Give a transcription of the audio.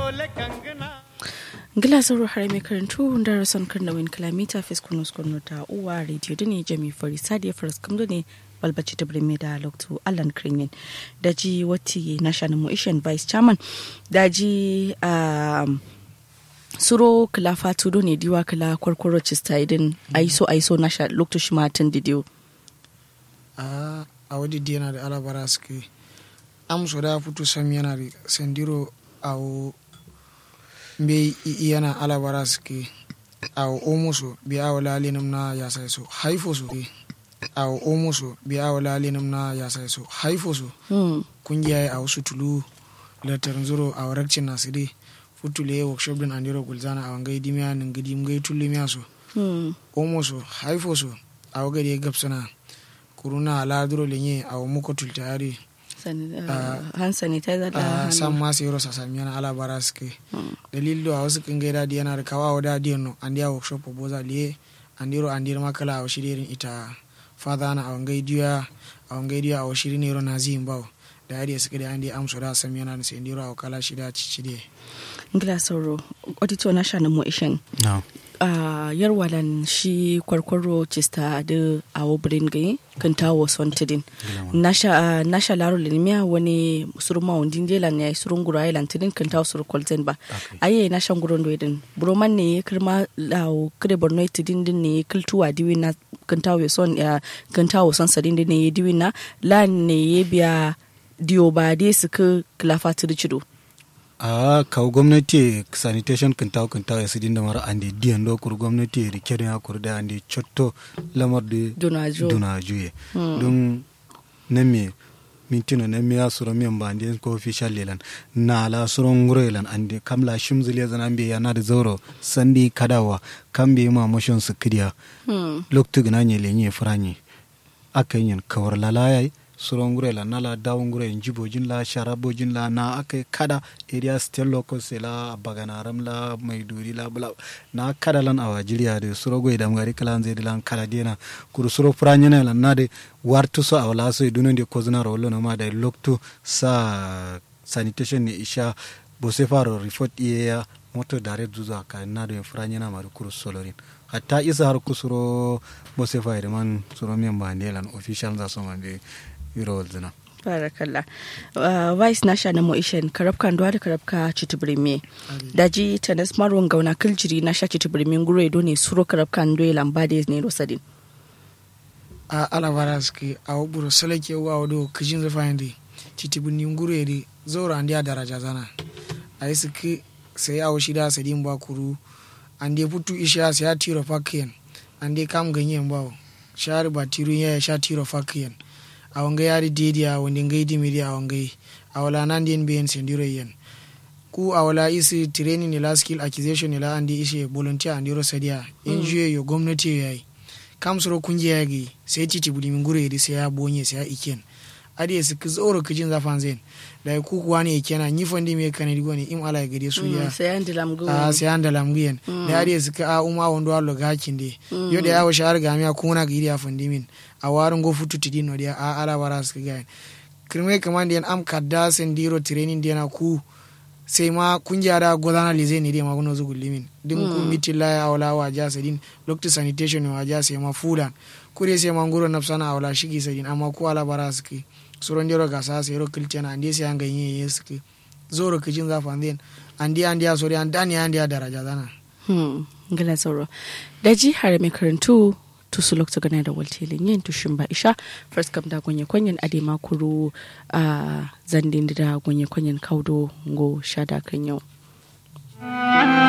ngila sauro har mai karantu darasan karnawin kilomita fiskunus kwano ta uwa rediyo da ne jami fari sadiya faras kamdo ne balbaci ta birni da loktu allan kringen da ji wati national motion vice chairman da ji suro kila fatudo ne diwa kila kwarkwaro cista idin aiso aiso nasha loktu shi matan didiyo a wadi dina da alabara suke amso da fito sam yana da sandiro a mbe yana alabara suke awo omuso bi awo lalinum na yasa so haifo so awo omuso bi awo lalinum na yasa so haifo so kungiya awo sutulu latar zuro awo rakcin nasiri futule workshop din andiro gulzana awo ngai dimiya nin gidi ngai tulimiya so omuso haifo so awo gadi gapsana kuruna ala duro lenye awo muko tultayari hand sanitizer da san ma sai rosa sami yana ala bara suke dalil do a wasu kan gaida di yana da kawa wa da diyan no an dia workshop po boza liye an diro an diro makala a shirin ita fada na a wangai diya a wangai diya a shirin ne ro na zin bawo da yari suke da an dia amso da sami yana da sai diro a kala shida cici de ngila sauro auditor na shanin mu ishin a yarwalan shi kwarkwaro cista da awo birin gai kan tawo sontidin nasha laro linimiya wani surma wundin jelan ya surun gura ya lantidin kan tawo suru kwalten ba aye nasha guron do idin broman ne ya kirma lawo kire borno tidin din ne kiltuwa diwi na kan tawo son ya kan tawo son sadin din ne ya diwi na la ne ya biya diyo ba dai su ka kilafa cido a kawo gwamnati sanitation kintaw kintaw ya sidin da mara ande diyan do kur gwamnati rike da kur da ande chotto lamar de duna juye don na me mintino na me asuro mi ba ande ko official lelan na la suro nguro lelan ande kamla shimzile zan ambe ya na da zauro sandi kadawa kambe ma motion su kidiya loktu gna nye lenye franye akan yin kawar lalayai surongure la nala dawungure njibojin la sharabojin la na aka kada area state locals la baganaram la maiduri la bla na kada lan awa jiriya de surogo idam gari kalan zai lan kada dena kuru suro pranyana la na de wartu so awla so dunon de kozna rolo na ma da loktu sa sanitation ne isha bose faro report iya moto dare zuza ka na de franyana ma kuru solorin hatta isa har kusuro bose fa man suro men ba ne lan official za so ma be yiro zina barakallah uh, vice nasha na moishen karabka ndo da karabka chitubirime daji tanas marwan gauna kiljiri na sha chitubirime nguro edo ne suro karabka ndo e lambade ne rosadin a alabara suke a waburo salake wa wado kijin zafa yandi chitubirni nguro edi zoro andi a daraja zana a yi suke sai a washi da sadin ba kuru andi putu isha sai a tiro fakiyan andi kam ganyen bawo shari ba tiro ya sha tiro fakiyan a wangai yari dedi a wanda ngai dimiri a wangai a wala nan den bayan sendiro yen ku a wala isi training ila skill acquisition ila andi ishe volunteer andi ro sadia NGO yo gwamnati yayi kam soro kungiya yagi sai titi budi min gure sai ya bonye sai ya iken adi su zoro kijin zafan zen da ku kuwa ne ikena ni fondi me kane digo ne im ala gade su ya sai an dalam gu a sai an dalam gu yen da adi su ka a uma wondo allo gakin de yo da yawo shar ga mi kuna ga iri a fondi min a warin go futu tidi no dia a ala bara su ga kirme kaman den am kadda sen diro training dia na ku sai ma kungiya da godana lize ne dia ma gono zugu limin dim ku mitilla ya awla wa ja sedin lokti sanitation wa ja sai ma fulan kure sai ma ngoro nafsana awla shigi sedin amma ku ala bara su ki suron diro gasa sai ro kilcena andi sai an ganye yeski zoro kijin zafan den andi andi a sori an dani andi a daraja dana hmm ngala sauro da ji har mai karantu to su lokta gana da waltelin yin tushin ba isha first kam da gonye kwanyen ade makuru a zandin da gonye kwanyen kaudo ngo shada kan yau